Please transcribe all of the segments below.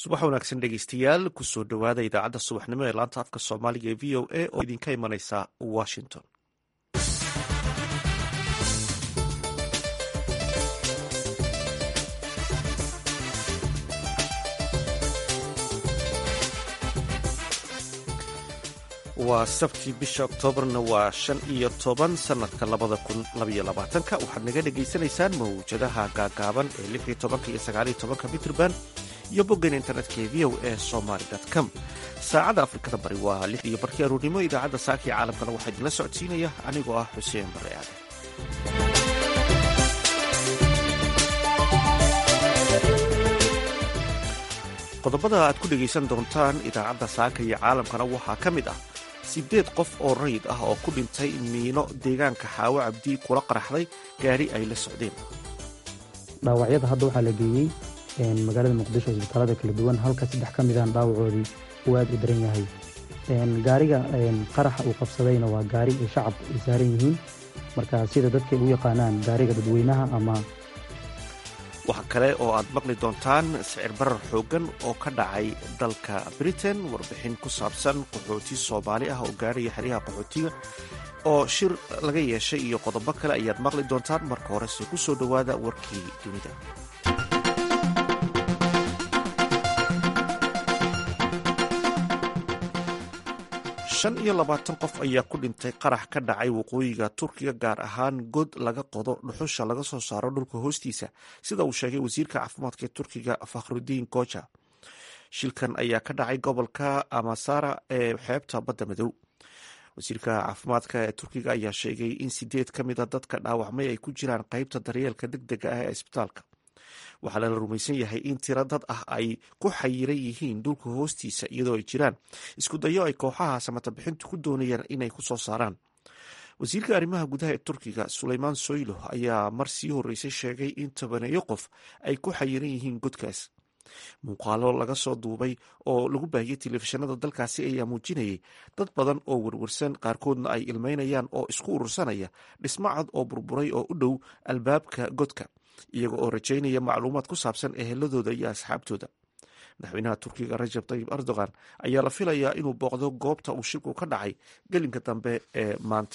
subax wanaagsan dhegeystayaal kusoo dhowaada idaacadda subaxnimo ee laanta afka soomaaliga ee v o a oo idinka imanaysa washington waa sabtii bisha oktoobarna waa shan iyo toban sanadka labada kun labaiyo labaatanka waxaad naga dhagaysanaysaan mawjadaha gaagaaban ee lix iyo tobanka iyo sagaaliyo tobanka mitrband iyo boggan internetka ee v o a somaly com saacadda afrikada bari waa lix iyo barkii aruurnimo idaacadda saaka ee caalamkana waxaa idinla socodsiinaya anigoo ah xuseen bare aadan qodobada aad ku dhegaysan doontaan idaacadda saaka iyo caalamkana waxaa ka mid ah siddeed qof oo rayid ah oo ku dhintay miino deegaanka xaawo cabdi kula qaraxday gaari ay la socdeen dhaawacyada hadda waxaa la geeyey magaalada muqdisho isbitaalada kala duwan halka saddex ka midaan dhaawacoodii uu aad u daran yahay gaariga qaraxa uu qabsadayna waa gaari ay shacab ay saaran yihiin marka sida dadkay u yaqaanaan gaariga dadweynaha ama waxa kale oo aad maqli doontaan sicir barar xooggan oo ka dhacay dalka britain warbixin ku saabsan qaxooti soomaali ah oo gaarhaya xeryaha qaxootiga oo shir laga yeeshay iyo qodobo kale ayaad maqli doontaan marka horese ku soo dhowaada warkii dunida shan iyo labaatan qof ayaa ku dhintay qarax ka dhacay waqooyiga turkiga gaar ahaan god laga qodo dhuxusha laga soo saaro dhulka hoostiisa sida uu sheegay wasiirka caafimaadka ee turkiga fakhrudiin goja shilkan ayaa ka dhacay gobolka amasara ee xeebta badda madow wasiirka caafimaadka ee turkiga ayaa sheegay in sideed ka mid a dadka dhaawacmay ay ku jiraan qeybta daryeelka deg dega ah ee isbitaalka waxaa lala rumaysan yahay in tiro dad ah ay ku xayiran yihiin dhulka hoostiisa iyadoo ay jiraan isku dayo ay kooxaha samatabixintu ku doonayaan inay ku soo saaraan wasiirka arrimaha gudaha ee turkiga suleymaan soylo ayaa mar sii horreysay sheegay in tobaneeyo qof ay ku xayiran yihiin godkaas muuqaalo laga soo duubay oo lagu baahiyey telefishinada dalkaasi ayaa muujinayay dad badan oo werwarsan qaarkoodna ay ilmeynayaan oo isku urursanaya dhismo cad oo burburay oo u dhow albaabka godka iyaga oo rajaynaya macluumaad ku saabsan eheladooda iyo asxaabtooda madaxweynaha turkiga rajab tayib erdogan ayaa la filayaa inuu booqdo goobta uu shirku ka dhacay gelinka dambe ee maanta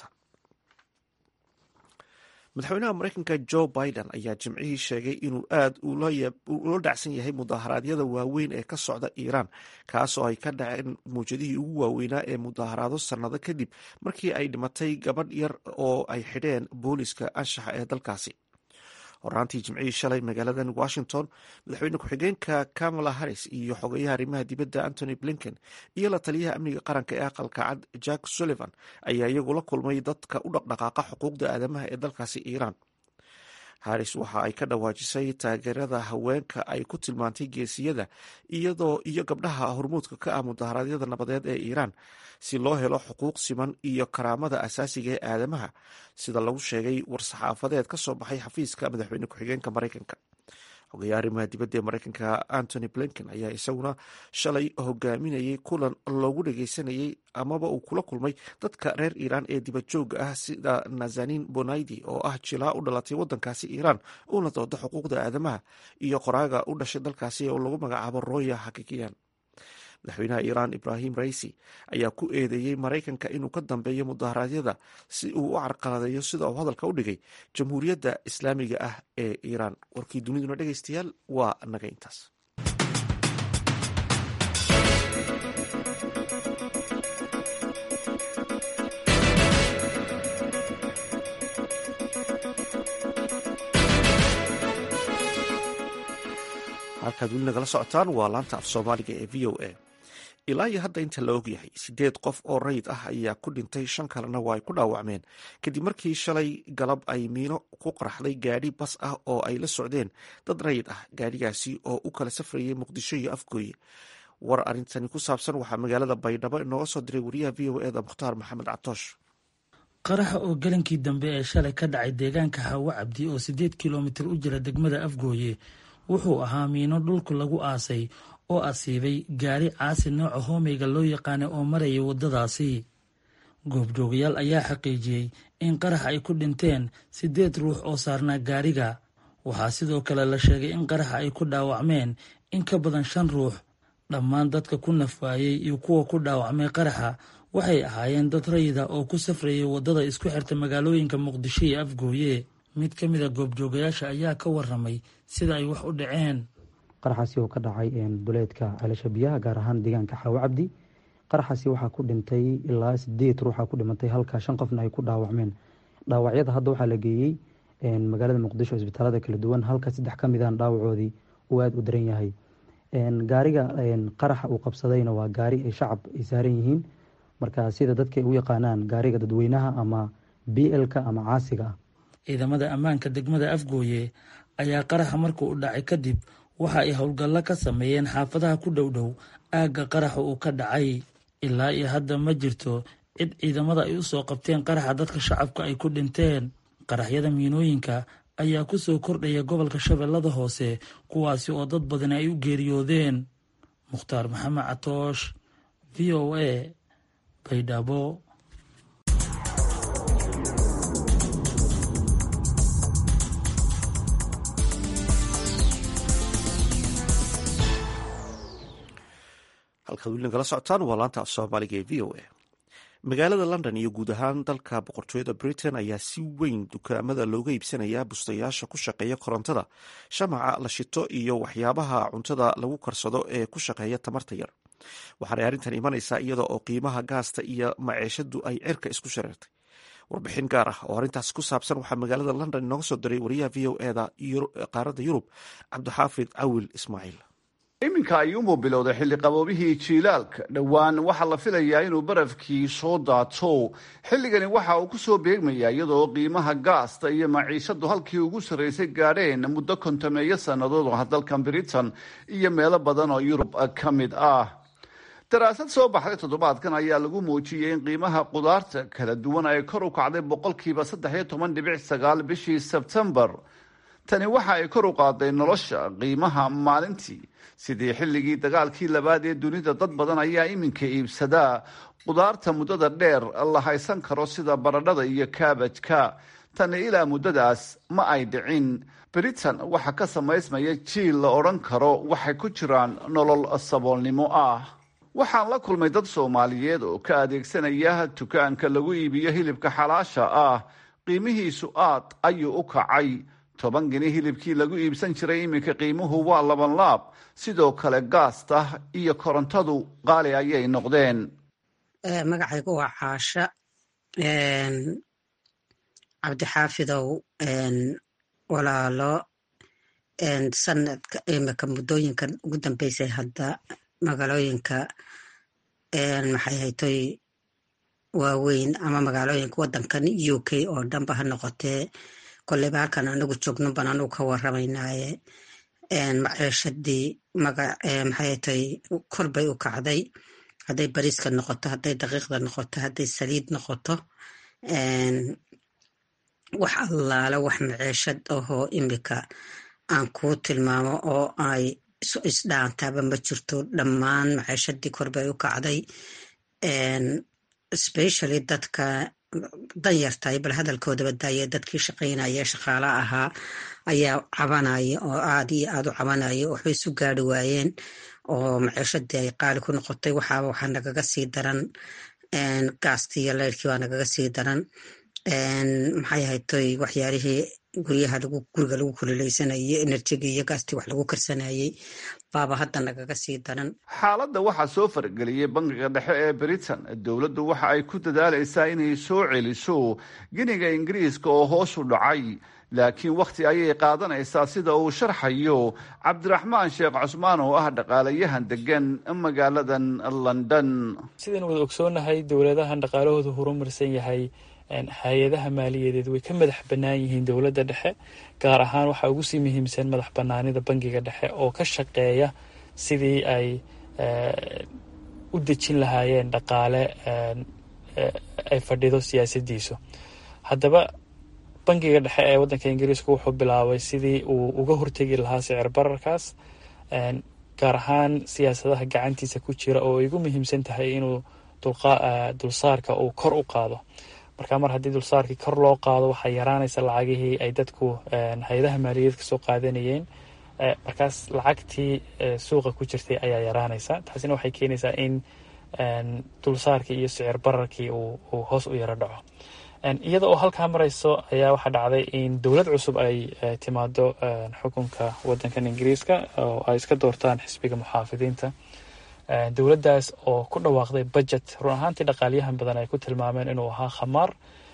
madaxweynaha mareykanka jo biden ayaa jimcihii sheegay inuu aad ula dhacsan yahay mudaharaadyada waaweyn ee ka socda iiraan kaasoo ay ka dhaceen mawjadihii ugu waaweynaa ee mudaharaado sannado kadib markii ay dhimatay gabadh yar oo ay xidheen booliska anshaxa ee dalkaasi horaantii jimcihii shalay magaaladan washington madaxweyne ku-xigeenka kamala harris iyo xogeyaha arrimaha dibadda antony blinken iyo la taliyaha amniga qaranka ee aqalka cad jack sullivan ayaa iyagu la kulmay dadka u dhaqdhaqaaqa xuquuqda aadamaha ee dalkaasi iiraan harris waxa ay ka dhawaajisay taageerada haweenka ay ku tilmaantay geesiyada iyadoo iyo gabdhaha hormuudka ka ah mudaharaadyada nabadeed ee iiraan si loo helo xuquuq siman iyo karaamada asaasiga ee aadamaha sida lagu sheegay war-saxaafadeed ka soo baxay xafiiska madaxweyne ku-xigeenka mareykanka xogeyaha arrimaha dibadda ee mareykanka antony blinken ayaa isaguna shalay hogaaminayay kulan loogu dhageysanayay amaba uu kula kulmay dadka reer iiraan ee dibadjooga ah sida nazanin bonaydi oo ah jilaa u dhalatay wadankaasi iiraan uuna dooda xuquuqda aadamaha iyo qoraaga u dhashay dalkaasi oo lagu magacaabo roya hakikiyan madaxweynaha iiraan ibrahim raisi ayaa ku eedeeyey maraykanka inuu ka dambeeyo mudaharaadyada si uu u carqaladeeyo sida uu hadalka u dhigay jamhuuriyadda islaamiga ah ee iiraan warkii duniduna dhegeystayaal waa naga intaas halkaad weli nagala socotaan waa laanta af soomaaliga ee v o a ilaa iyo hadda inta la ogyahay siddeed qof oo rayid ah ayaa ku dhintay shan kalena waa ay ku dhaawacmeen kadib markii shalay galab ay miino ku qaraxday gaadhi bas ah oo ay la socdeen dad rayid ah gaadhigaasi oo u kala safrayay muqdisho iyo afgooye war arrintani ku saabsan waxaa magaalada baydhabo inooga soo diray wariyaha v o eda mukhtaar maxamed catoosh qaraxa oo galankii dambe ee shalay ka dhacay deegaanka hawo cabdi oo siddeed kilomitir u jira degmada afgooye wuxuu ahaa miino dhulku lagu aasay oo asiibay gaari caasi nooca hoomeyga loo yaqaanay oo marayay waddadaasi goobjoogayaal ayaa xaqiijiyey in qarax ay ku dhinteen siddeed ruux oo saarnaa gaariga waxaa sidoo kale la sheegay in qaraxa ay ku dhaawacmeen in ka badan shan ruux dhammaan dadka ku nafwaayey iyo kuwa ku dhaawacmay qaraxa waxay ahaayeen dad rayida oo ku safrayay waddada isku xirta magaalooyinka muqdisho iyo afgooye mid ka mid a goobjoogayaasha ayaa ka waramay sida ay wax u dhaceen qaraxaasi oo ka dhacay duleedka ceelasha biyaha gaar ahaan deegaanka xaawo cabdi qaraxaasi waxaa ku dhintay ilaa sideed ruuxa ku dhimatay halka shan qofna ay ku dhaawacmeen dhaawacyada hadda waxaa la geeyey magaalada muqdisho isbitaalada kala duwan halka saddex ka midaan dhaawacoodii uu aada u daran yahay gaariga qaraxa uu qabsadayna waa gaari ay shacab ay saaran yihiin marka sida dadka ay u yaqaanaan gaariga dadweynaha ama b lka ama caasiga ah ciidamada ammaanka degmada afgooye ayaa qaraxa marka u dhacay kadib waxa ay howlgallo ka sameeyeen xaafadaha ku dhow dhow aagga qaraxa uu ka dhacay ilaa iyo hadda ma jirto cid ciidamada ay u soo qabteen qaraxa dadka shacabka ay ku dhinteen qaraxyada miinooyinka ayaa ku soo kordhaya gobolka shabeellada hoose kuwaasi oo dad badan ay u geeriyoodeen mukhtaar maxamed catoosh v o a baydhabo halkaad weli nagala socotaan waa laanta af soomaaliga ee v o a magaalada london iyo guud ahaan dalka boqortooyada britain ayaa si weyn dukaamada looga iibsanayaa bustayaasha ku shaqeeya korontada shamaca la shito iyo waxyaabaha cuntada lagu karsado ee ku shaqeeya tamarta yar waxaanay arrintan imanaysaa iyada oo qiimaha gaasta iyo maceeshadu ay cirka isku shareertay warbixin gaar ah oo arrintaas ku saabsan waxaa magaalada london inooga soo diray wariyaha v o eda qaaradda yurub cabdixaafid cawil ismaaciil iminka ayuunbuu bilowday xilli qaboobihii jiilaalka dhowaan waxaa la filayaa inuu barafkii soo daato xilligani waxa uu ku soo beegmayaa iyadoo qiimaha gaasta iyo maciishadu halkii ugu sarraysay gaadheen muddo kontameeyo sannadood ah dalkan britain iyo meelo badan oo yurub ka mid ah daraasad soo baxday toddobaadkan ayaa lagu muujiyey in qiimaha qudaarta kala duwan ay kor u kacday boqolkiiba saddex iyo toban dhibic sagaal bishii sebtembar tani waxa ay kor u qaaday nolosha qiimaha maalintii sidii xilligii dagaalkii labaad ee dunida dad badan ayaa iminka iibsadaa qudaarta muddada dheer la haysan karo sida baradhada iyo kaabajka tani ilaa muddadaas ma ay dhicin britain waxaa ka samaysmaya jiil la odhan karo waxay ku jiraan nolol saboolnimo ah waxaan la kulmay dad soomaaliyeed oo ka adeegsanaya dukaanka lagu iibiyo hilibka xalaasha ah qiimihiisu aad ayuu u kacay toban geni hilibkii lagu iibsan jiray iminka qiimuhu waa laban laab sidoo kale gaasta iyo korontadu qaali ayay noqdeen magacaygu waa caasha cabdixaafidow walaalo sanadka imika muddooyinkan ugu dambeysay hadda magaalooyinka maxay haytoy waaweyn ama magaalooyinka wadankan u k oo dhanba ha noqotee koleyba halkan anagu joogno ban anugu ka waramaynaaye maceeshadii maxaytay kor bay u kacday hadday bariiska noqoto hadday daqiiqda noqoto hadday saliid noqoto wax allaala wax maceeshad ahoo imika aan kuu tilmaamo oo ay isdhaantaaba ma jirto dhammaan maceeshadii kor bay u kacday specially dadka dan yartahay bal hadalkoodaba daaya dadkii shaqaynaya shaqaala ahaa ayaa cabanaya oo aad iyo aad u cabanaya waxbay isu gaari waayeen oo maceeshadii ay qaali ku noqotay waxaaba waxaa nagaga sii daran gaastii iyo leyrkii waa nagaga sii daran maxay haytoy waxyaalihii guryaha guriga lagu kululeysanayay enerjigii iyo gaastii wax lagu karsanayay baaba hadda nagaga sii daran xaaladda waxaa soo fargeliyey bangiga dhexe ee britain dowladdu waxa ay ku dadaalaysaa inay soo celiso giniga ingiriiska oo hoos u dhacay laakiin wakhti ayay qaadanaysaa sida uu sharxayo cabdiraxmaan sheekh cusmaan oo ah dhaqaalayahan degan magaaladan london sidaynu wada ogsoonahay dowladahan dhaqaalahoodu horumarsan yahay hay-adaha maaliyadeed way ka madax bannaan yihiin dowladda dhexe gaar ahaan waxaa ugu sii muhiimsan madax bannaanida bangiga dhexe oo ka shaqeeya sidii ay u dejin lahaayeen dhaqaale ay fadhido siyaasadiisu haddaba bangiga dhexe ee waddanka ingiriiska wuxuu bilaabay sidii uu uga hortegi lahaa sicir bararkaas gaar ahaan siyaasadaha gacantiisa ku jira oo ay ugu muhiimsan tahay inuu dulsaarka uu kor u qaado marka mar haddii dulsaarkii kor loo qaado waxaa yaraanaysa lacagihii ay dadku hay-adaha maaliyadeed kasoo qaadanayeen markaas lacagtii suuqa ku jirtay ayaa yaraanaysa taasina waxay keenaysaa in dulsaarkii iyo sicir bararkii uu hoos u yaro dhaco iyada oo halkaa marayso ayaa waxaa dhacday in dowlad cusub ay timaado xukunka wadankan ingiriiska oo ay iska doortaan xisbiga muxaafidiinta dowladdaas oo ku dhawaaqday budget run ahaantii dhaqaalyahan badan ay ku tilmaameen inuu ahaa khamaar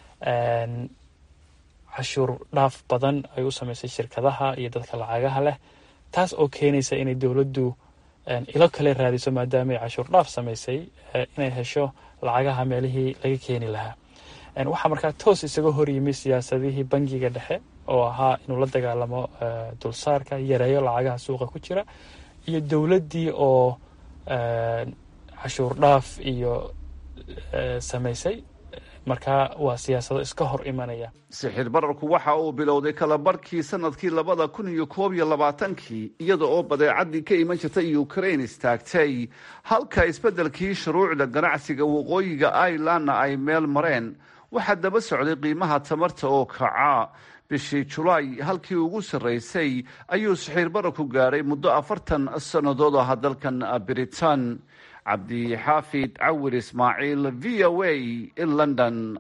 cashuur dhaaf badan ay u sameysay shirkadaha iyo dadka lacagaha leh taas oo keenaysa inay dowladdu ilo kale raadiso maadaama ay cashuur dhaaf sameysay inay hesho lacagaha meelihii laga keeni lahaa waxaa markaa toos isaga horyimi siyaasadihii bangiga dhexe oo ahaa inuu la dagaalamo dulsaarka yareeyo lacagaha suuqa ku jira iyo dowladdii oo cashuur dhaaf iyo sameysay markaa waa siyaasado iska hor imanaya sixir bararku waxa uu bilowday kala barhkii sanadkii labada kun iyo koob iyo labaatankii iyada oo badeecadii ka iman jirtay ukraine istaagtay halka isbeddelkii shuruucda ganacsiga waqooyiga irelandna ay meel mareen waxaa daba socday qiimaha tamarta oo kaca bishii julaay halkii ugu sarraysay ayuu sixir bararku gaadhay muddo afartan sannadood aha dalkan britain cabdixaafid cawir ismaaciil v o a london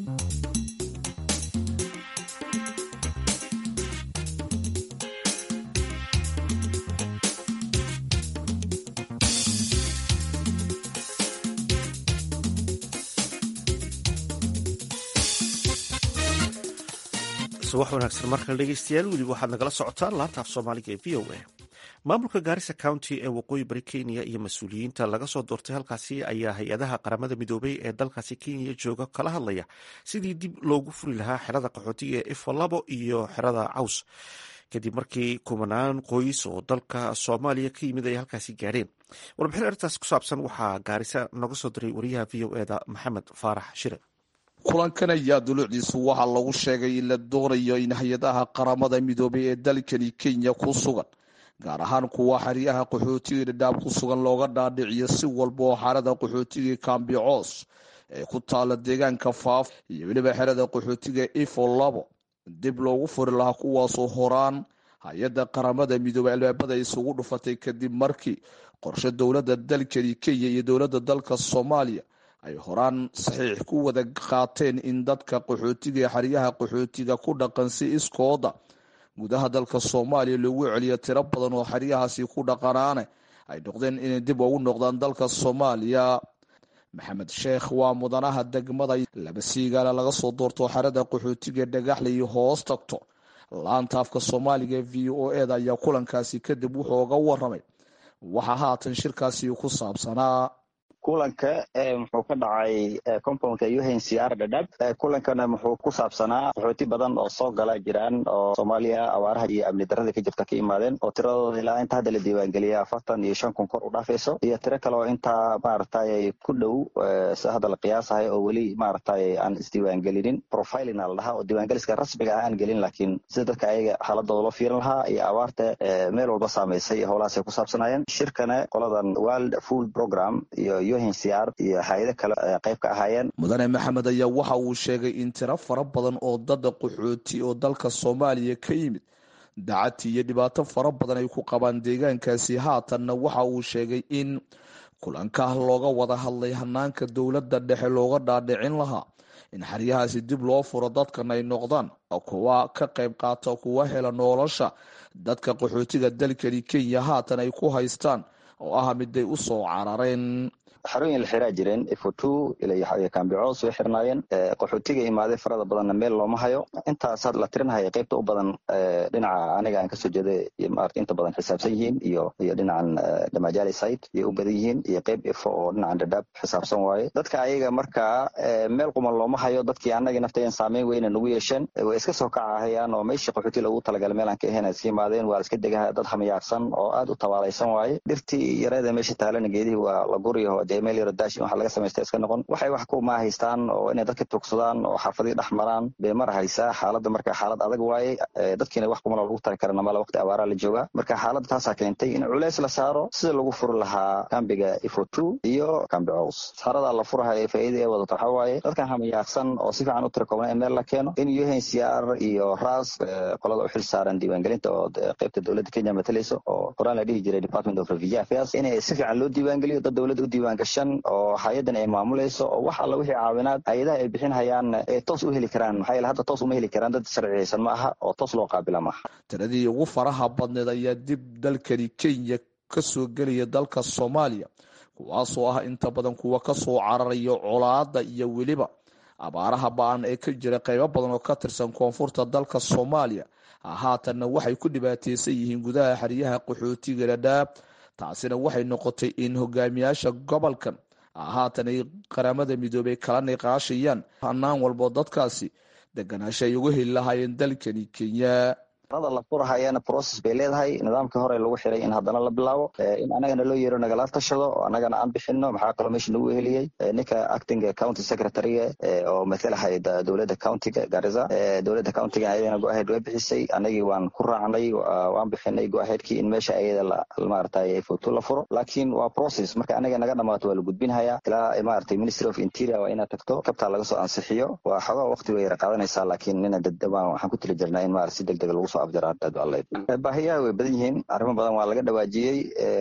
subax wanaagsan markale dhegeystayaal weliba waxaad nagala socotaan laanta af soomaaliga ee v o a maamulka gaarisa county ee waqooyi bari kenya iyo mas-uuliyiinta laga soo doortay halkaasi ayaa hay-adaha qaramada midoobay ee dalkaasi kenya jooga kala hadlaya sidii dib loogu furi lahaa xerada qaxootiga ee ifalabo iyo xerada caws kadib markii kumanaan qoys oo dalka soomaaliya ka yimid ay halkaasi gaadheen warbixin arrintaas ku saabsan waxaa gaarisa noga soo diray wariyaha v o eda maxamed faarax shire kulankan ayaa dulucdiisu waxaa lagu sheegay in la doonayo in hay-adaha qaramada midoobay ee dalkani kenya ku sugan gaar ahaan kuwa xeryaha qaxootiga dhadhaab ku sugan looga dhaadhiciyo si walba oo xerada qaxootiga kambicoos ee ku taala deegaanka faaf iyo weliba xerada qaxootiga ifo labo dib loogu furi lahaa kuwaasoo horaan hay-adda qaramada midoobey albaabada isugu dhufatay kadib markii qorshe dowladda dalkani kenya iyo dowladda dalka soomaaliya ay horaan saxiix ku wada qaateen in dadka qaxootiga ee xeryaha qaxootiga ku dhaqan si iskooda gudaha dalka soomaaliya loogu celiyo tiro badan oo xeryahaasi ku dhaqanaane ay noqdeen inay dib ugu noqdaan dalka soomaaliya maxamed sheekh waa mudanaha degmada laba siigaala laga soo doorto xerada qaxootiga dhagaxle iyo hoos tagto laanta afka soomaaliga v o eda ayaa kulankaasi kadib wuxuu oga waramay waxaa haatan shirkaasi ku saabsanaa kulanka muxuu ka dhacay compoundka unhcr dhadhab kulankana muxuu ku saabsanaa qaxooti badan oo soo gala jiraan oo soomaaliya abaaraha iyo amni darada ka jirta ka imaadeen oo tiradooda ilaa inta hadda la diiwaangeliya afartan iyo shan kun kor u dhaafayso iyo tiro kale oo intaa maaragtay ku dhow sida hadda la qiyaasahay oo weli maaragtay aan isdiiwaangelinin profilina la dhahaa oo diiwaangeliska rasmiga ah aan gelin laakiin sida dadka ayaga xaaladooda loo fiirin lahaa iyo abaarta meel walba saamaysay howlahaasay ku saabsanayeen shirkana qoladan world food program iyo iyo hay-ado kale qayb ka ahaayeen mudane maxamed ayaa waxa uu sheegay in tiro fara badan oo dada qaxooti oo dalka soomaaliya ka yimid dacati iyo dhibaato fara badan ay ku qabaan deegaankaasi haatanna waxa uu sheegay in kulanka looga wada hadlay hanaanka dowladda dhexe looga dhaadhicin lahaa in xeryahaasi dib loo furo dadkan ay noqdaan kuwa ka qayb qaata kuwa hela nolosha dadka qaxootiga dalkani kenya haatan ay ku haystaan oo ah miday u soo carareen xarooyin la xiraa jireen ifotu iyo kambicoos way xirnaayeen qaxootiga imaadey farada badanna meel looma hayo intaas la tirinhaya qaybta u badan dhinaca aniga aan kasoo jeeday maarata inta badan xisaabsan yihiin iyo iyo dhinacan damajali site iyo u badan yihiin iyo qayb ifo oo dhinacan dhadhaab xisaabsan waaye dadka ayaga markaa meel quman looma hayo dadkii anagii naftayan saameyn weyna nagu yeesheen way iska soo kacahayaan oo meeshii qaxooti lagu talagalay meel aan ka ahayn iska imaadeen waa la iska degahaya dad hamayaarsan oo aad u tabaalaysan waaye dhirtii yareeda meesha taalana geedihii waa la guryaho dee meel yaro daash in waxa laga samaysta iska noqon waxay wax ku maahaystaan oo inay dadka tugsadaan oo xaafadii dhex maraan bay mar haysaa xaaladda marka xaalad adag waaye dadkiina wax kumala lagu tari karana mala waqti abaaraa la joogaa marka xaaladda taasaa keentay in culeys la saaro sida lagu furi lahaa kambiga ifo two iyo kambi cows saaradaa la furahayo faa'iida ee wadata waxaa waaye dadkan hamayaaqsan oo si fiican u tirakoobna in meel la keeno in UNHCR iyo RAS qolada u xil saaran diiwaangelinta oo qaybta dowladda Kenya matalayso oo horaan la dhihi jiray Department of Refugee Affairs in si fiican loo diiwaangeliyo dad dowladda u diiwaangashan oo hay-adan ay maamulayso oo wax alla wixii caawinaad hay-adaha ay bixinhayaan ay toos u heli karaan maxaa yeele hadda toos uma heli karaan dad sharciyeysan ma aha oo toos loo qaabila maaha tiradii ugu faraha badneed ayaa dib dalkani Kenya ka soo gelaya dalka Soomaaliya kuwaasoo ah inta badan kuwa ka soo cararaya colaadda iyo weliba abaaraha ba-an ee ka jira qaybo badan oo ka tirsan koonfurta dalka soomaaliya haatanna waxay ku dhibaateysan yihiin gudaha xeryaha qaxootiga dhadhaab taasina waxay noqotay in hogaamiyaasha gobolkan haatan ay qaramada midoobey kala niqaashayaan hanaan walbo dadkaasi deganaasha ay uga heli lahaayeen dalkani kenya rada la furahayana process bay leedahay nidaamkii hore lagu xiray in haddana la bilaabo in anagana loo yeero nagala tashado oo anagana aan bixino maxaa kaloo meesha nagu heliyey ninka acting county secretary oo matalahay dowladda countiga garissa dowladda countiga ayadana go-ahead way bixisay anagii waan ku raacnay waan bixinay go-aheadkii in meesha ayada maaragtay foto la furo laakiin waa process marka anaga naga dhamaato waa la gudbinhayaa ilaa maaragtay ministry of interior waa inaad tagto kabtaa laga soo ansixiyo waa xogaa waqti way yara qaadanaysaa laakiin nina dadabaan waxaan ku tili jirnaa in maarata si deg deg lagu soo baahiyaha way badan yihiin arrimo badan waa laga dhawaajiyey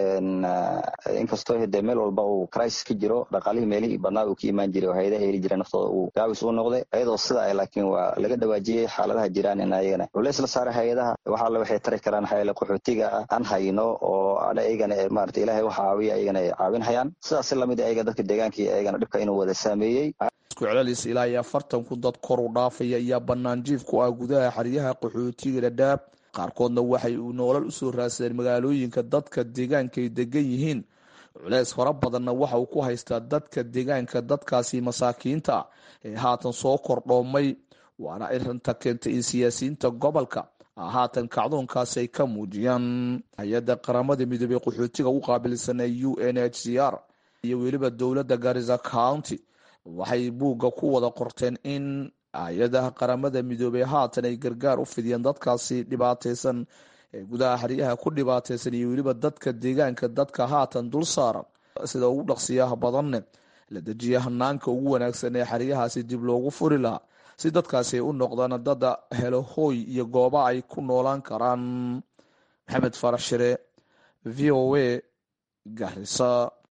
inkastoo hade meel walba uu crisis ka jiro dhaqaalihii meelihii badnaa uu ka imaan jiray oo hay-adaha heli jira naftooda uu gaabis u noqday iyadoo sida ay laakiin waa laga dhawaajiyey xaaladaha jiraan in ayagana culeys la saaray hay-adaha waxa alle waxay tari karaan hayale qaxootiga aan hayno oo ayagana maarata ilaahay waxa caawiya ayagana ay caawinhayaan sidaas lamid ayaga dadka deegaankii ayagana dhibka inuu wada saameeyey isku celcelis ilaa iyo afartan ku dad kor u dhaafaya ayaa bannaan jiif ku ah gudaha xeryaha qaxootiga dhadhaab qaarkoodna waxay uu noolal usoo raadsadeen magaalooyinka dadka deegaanka ay degan yihiin culeys fara badanna waxa uu ku haystaa dadka deegaanka dadkaasi masaakiinta ah ee haatan soo kordhoomay waana arinta keentay in siyaasiyiinta gobolka haatan kacdoonkaasi ay ka muujiyaan hay-adda qaramada midoobey qaxootiga u qaabilsan ee u n h c r iyo weliba dowladda garissa county waxay buugga ku wada qorteen in hay-adaha qaramada midoobey haatan ay gargaar u fidiyeen dadkaasi dhibaateysan ee gudaha xeryaha ku dhibaateysan iyo weliba dadka deegaanka dadka haatan dul saaran sida ugu dhaqsiyaha badanne la dejiya hanaanka ugu wanaagsan ee xeryahaasi dib loogu furi lahaa si dadkaasi ay u noqdaan dada helo hooy iyo gooba ay ku noolaan karaan maxamed farax shire v o a garisa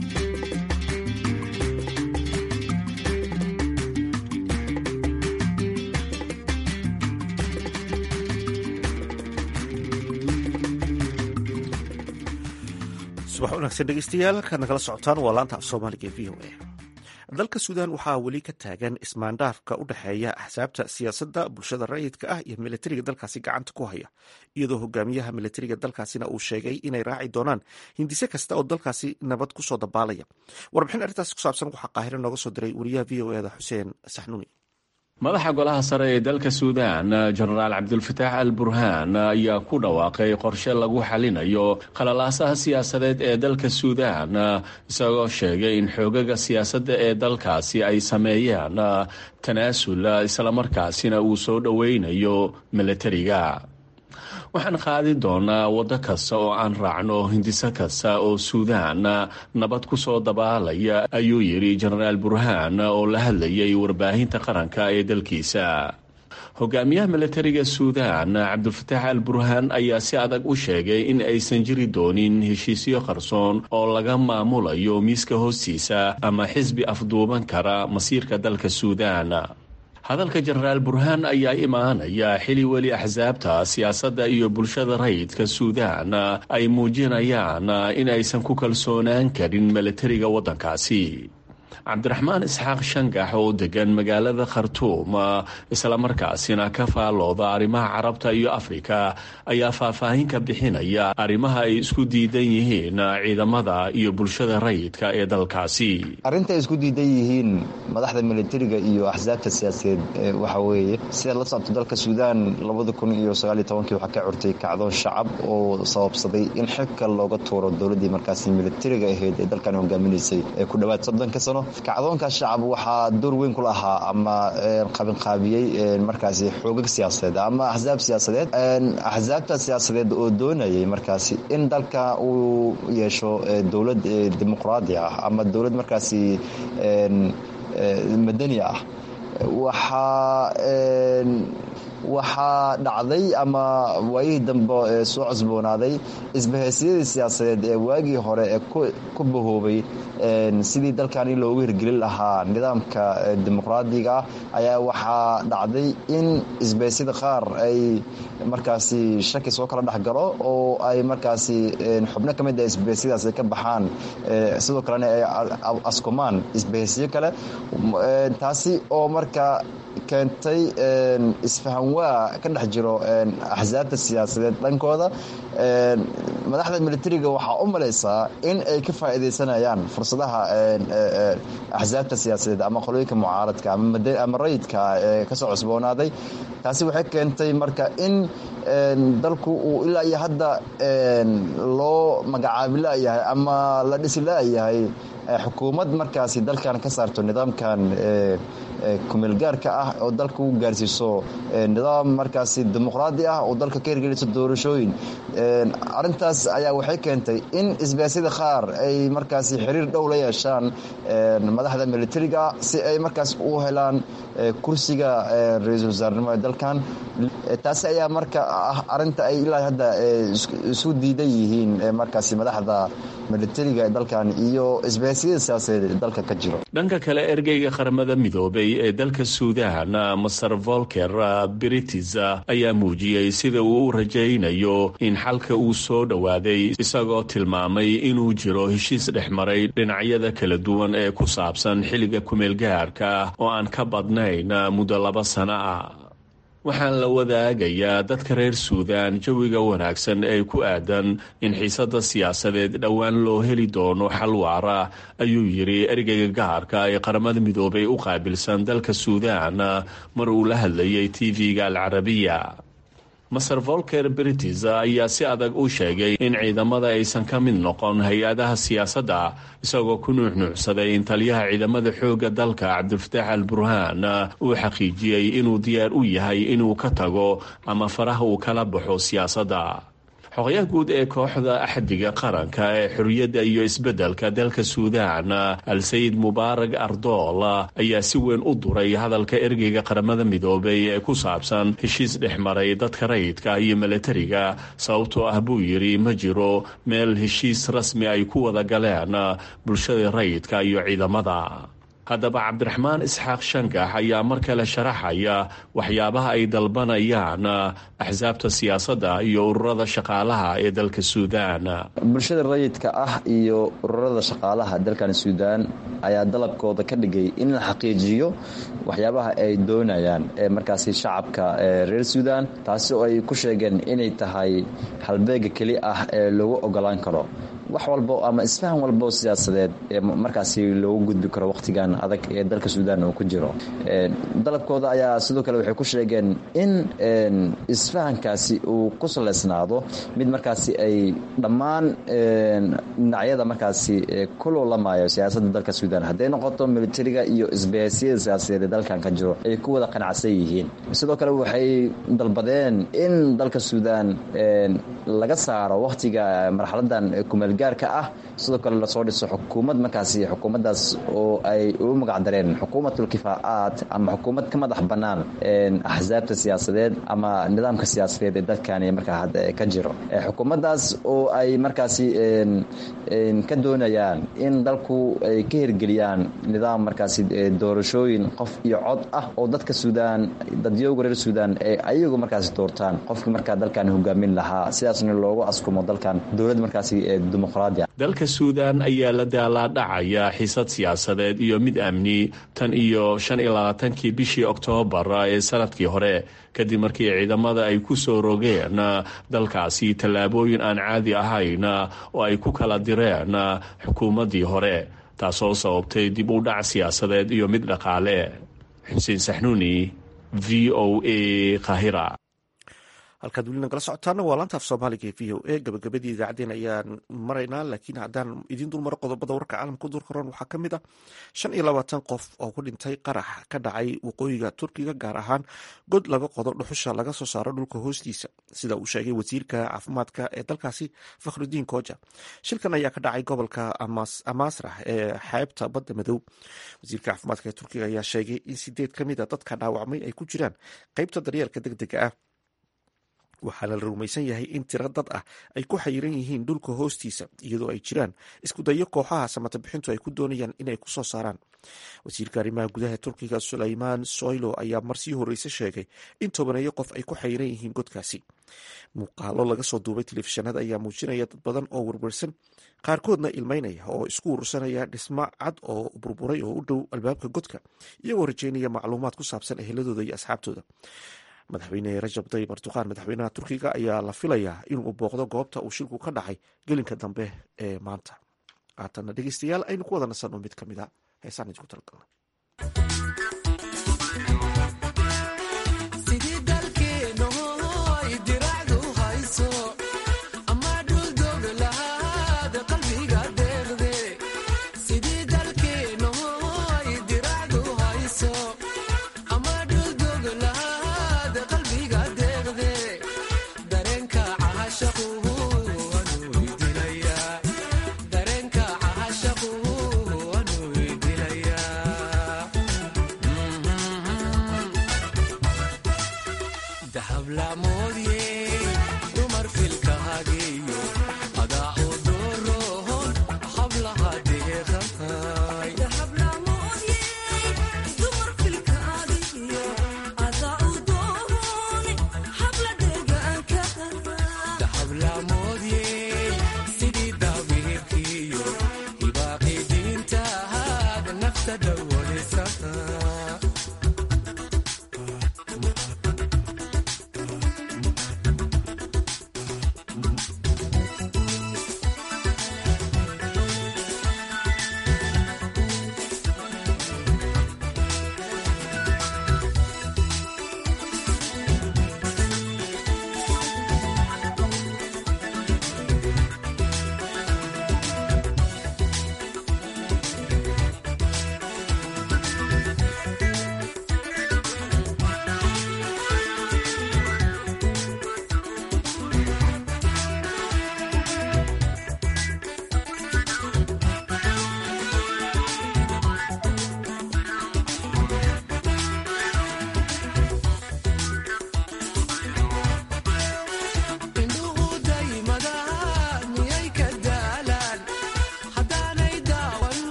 subax wanaagsan dhegeystayaal kaad nagala socotaan waa laanta af soomaaliga v o a dalka suudaan waxaa weli ka taagan ismaandhaafka u dhexeeya axsaabta siyaasadda bulshada rayidka ah iyo militariga dalkaasi gacanta ku haya iyadoo hogaamiyaha militariga dalkaasina uu sheegay inay raaci doonaan hindise kasta oo dalkaasi nabad kusoo dabaalaya warbixin arrintaas ku saabsan waxaa qaahiro nooga soo diray wariyaha v o eda xuseen saxnuuni madaxa golaha sare ee dalka suudaan jenaraal cabdulfataax al burhaan ayaa ku dhawaaqay qorshe lagu xalinayo khalalaasaha siyaasadeed ee dalka suudaan isagoo sheegay in xoogaga siyaasadda ee dalkaasi ay sameeyeen tanaasul islamarkaasina uu soo dhoweynayo militariga waxaan qaadi doonaa waddo kasta oo aan raacno hindiso kasta oo suudaan nabad ku soo dabaalaya ayuu yidhi jenaraal burhaan oo la hadlayay warbaahinta qaranka ee dalkiisa hogaamiyaha militariga suudaan cabdulfataax al burhaan ayaa si adag u sheegay in aysan jiri doonin heshiisyo qarsoon oo laga maamulayo miiska hoostiisa ama xisbi afduuban kara masiirka dalka suudaan hadalka jenaraal burhaan ayaa imaanaya xili weli axsaabta siyaasadda iyo bulshada rayidka suudaan ay muujinayaan in aysan ku kalsoonaan karin militariga waddankaasi cabdiraxmaan isxaaq shangax oo degan magaalada khartuum islamarkaasina ka faalooda arrimaha carabta iyo afrika ayaa faahfaahin ka bixinaya arrimaha ay isku diidan yihiin ciidamada iyo bulshada rayidka ee dalkaasi arrintaay isku diidan yihiin madaxda militariga iyo axsaabta siyaasadeed waxa weeye sidaad la socto dalka suudaan labada kun iyo sagaaliyo tobankii waxaa ka curtay kacdoon shacab oo sababsaday in xilka looga tuuro dowladdii markaasi militariga ahayd ee dalkan hogaaminaysay ee ku dhowaad soddonka sano kacdoonkaas shacab waxaa door weyn ku lahaa ama qabinqaabiyey markaasi xoogag siyaasadeed ama axsaab siyaasadeed axsaabta siyaasadeed oo doonayay markaasi in dalka uu yeesho dowlad dimuqraadi ah ama dowlad markaasi madani ah waxaa waxaa dhacday ama waayihii dambe soo cusboonaaday isbahaysyadii siyaasadeed ee waagii hore ee ku bahoobay sidii dalkani loogu hirgelin lahaa nidaamka dimuqraadiga ayaa waxaa dhacday in isbahasyada qaar ay markaasi shaki soo kala dhexgalo oo ay markaasi xubno ka mid a isbahasyadaas ay ka baxaan sidoo kalena ay askumaan isbahasyo kale taasi oo marka keentay isfahanwaa ka dhex jiro axsaabta siyaasadeed dhankooda madaxda militariga waxaa u malaysaa in ay ka faa'iidaysanayaan fursadaha axsaabta siyaasadeed ama qolooyinka mucaaradka ama rayidka ee kasoo cusboonaaday taasi waxay keentay marka in dalku uu ilaa iyo hadda loo magacaabi la'yahay ama la dhisi la'yahay xukuumad markaasi dalkan ka saarto nidaamkan kumeelgaarka ah oo dalka u gaarsiiso nidaam markaasi dimuqraadi ah oo dalka ka hirgeliso doorashooyin arintaas ayaa waxay keentay in isbaasyada qaar ay markaasi xiriir dhow la yeeshaan madaxda militariga si ay markaas u helaan kursiga ra-iisul wasaarnimo ee dalkan taasi ayaa marka ah arinta ay ilaa hadda isu diidan yihiin markaasi madaxda militariga ee dalkan iyo isbaasyada siyaasadeed ee dalka ka jiro dhanka kale ergeyga qaramada midoobay ee dalka suudaan master volker britis ayaa muujiyey sida uu u rajaynayo in xalka uu soo dhowaaday isagoo tilmaamay inuu jiro heshiis dhex maray dhinacyada kala duwan ee ku saabsan xilliga kumeelgaarka oo aan ka badnayn muddo laba sano ah waxaan la wadaagayaa dadka reer suudaan jawiga wanaagsan ee ku aadan in xiisadda siyaasadeed dhowaan loo heli doono xal waara ayuu yidhi ergeyga gaarka ee qaramada midoobay u qaabilsan dalka suudaan mar uu la hadlayay tv-ga alcarabiya maser volker britis ayaa si adag u sheegay in ciidamada aysan ka mid noqon hay-adaha siyaasadda isagoo ku nuuxnuucsaday in taliyaha ciidamada xoogga dalka cabdilfataax al burhaan uu xaqiijiyey inuu diyaar u yahay inuu ka tago ama faraha uu kala baxo siyaasadda xoqyaha guud ee kooxda axdiga qaranka ee xorriyadda iyo isbeddelka dalka suudaan al-sayid mubaarag ardool ayaa si weyn u duray hadalka ergeyga qaramada midoobay ee ku saabsan heshiis dhex maray dadka rayidka iyo milatariga sababtoo ah buu yidhi ma jiro meel heshiis rasmi ay ku wada galeen bulshada rayidka iyo ciidamada haddaba cabdiraxmaan isxaaq shangax ayaa mar kale sharaxaya waxyaabaha ay dalbanayaan axsaabta siyaasadda iyo ururada shaqaalaha ee dalka suudaan bulshada rayidka ah iyo ururada shaqaalaha dalkan suudaan ayaa dalabkooda ka dhigay in la xaqiijiyo waxyaabaha ay doonayaan ee markaasi shacabka reer suudaan taasi oo ay ku sheegeen inay tahay halbeega keli ah ee lagu ogolaan karo wax walbo ama isfahan walbo siyaasadeed ee markaasi loogu gudbi karo wakhtigan adag ee dalka suudaan uu ku jiro dalabkooda ayaa sidoo kale waxay ku sheegeen in isfahankaasi uu ku salaysnaado mid markaasi ay dhammaan dhinacyada markaasi ku loolamaayo siyaasadda dalka suudaan hadday noqoto militariga iyo isbahaysyada siyaasadeed ee dalkan ka jiro ay ku wada qanacsan yihiin sidoo kale waxay dalbadeen in dalka suudaan laga saaro wakhtiga marxaladan kumeel gaarka ah sidoo kale lasoo dhiso xukuumad markaasi xukuumaddaas oo ay ugu magacdareen xukuumatul kifaacaad ama xukuumad ka madax bannaan axsaabta siyaasadeed ama nidaamka siyaasadeed ee dalkani markaa hadda ka jiro xukuumaddaas oo ay markaasi ka doonayaan in dalku ay ka hirgeliyaan nidaam markaasi doorashooyin qof iyo cod ah oo dadka suudaan dadyooga reer suudaan ay ayagu markaasi doortaan qofkii markaa dalkan hogaamin lahaa sidaasna loogu askumo dalkan dowlad markaasi dimuqraadi ah dalka suudaan ayaa la daalaadhacaya xisad siyaasadeed iyo mid amni tan iyo shan iyo labaatankii bishii oktoobar ee sanadkii hore kadib markii ciidamada ay ku soo rogeen dalkaasi tallaabooyin aan caadi ahayn oo ay ku kala direen xukuumaddii hore taasoo sababtay dib u dhac siyaasadeed iyo mid dhaqaale xuseen saxnuuni v o a kahira halkaad weli nagala socotaana waa laantaaf soomaaliga v o a gabagabadii idaacaddeen ayaan maraynaa laakiin haddaan idiin dulmaro qodobada warka caalamka dulka ron waxaa ka mid ah shan iyo labaatan qof oo ku dhintay qarax ka dhacay waqooyiga turkiga gaar ahaan god laga qodo dhuxusha laga soo saaro dhulka hoostiisa sida uu sheegay wasiirka caafimaadka ee dalkaasi fakhrudiin koja shilkan ayaa ka dhacay gobolka amasrax ee xeebta badda madow wasiirka caafimaadka ee turkiga ayaa sheegay in sideed ka mid a dadka dhaawacmay ay ku jiraan qeybta daryeelka deg dega ah waxaana la rumaysan yahay in tiro dad ah ay ku xayiran yihiin dhulka hoostiisa iyadoo ay jiraan isku dayo kooxaha samata bixintu ay ku doonayaan inay ku soo saaraan wasiirka arrimaha gudaha turkiga sulaymaan soylo ayaa marsii horeyse sheegay in tobaneeyo qof ay ku xayiran yihiin godkaasi muuqaalo laga soo duubay telefishinada ayaa muujinaya dad badan oo werwersan qaarkoodna ilmeynaya oo isku urursanaya dhismo cad oo burburay oo u dhow albaabka godka iyagoo rajeynaya macluumaad ku saabsan eheladooda iyo asxaabtooda madaxweyne rajab tayyib erdoqan madaxweynaha turkiga ayaa la filayaa inuu booqdo goobta uu shilku ka dhacay gelinka dambe ee maanta haatana dhegeystayaal aynu ku wada nasanno mid ka mid a heesaan idinku talagalna dareenka cahashaqu anu idilaya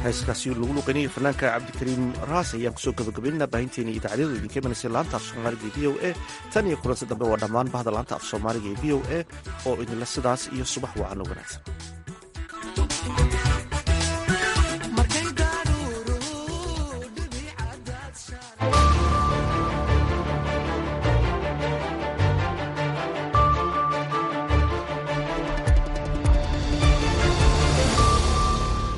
heeskaasi lagu luqeynayay fanaanka cabdikariim raas ayaan kusoo gabagabaynaa baahinteena idaacadyadu idinka imanaysa laanta af soomaaliga ee v o a tan iyo kulansi dambe waa dhammaan bahda laanta af soomaaliga ee v o a oo idinla sidaas iyo subax wacan u wanaagsan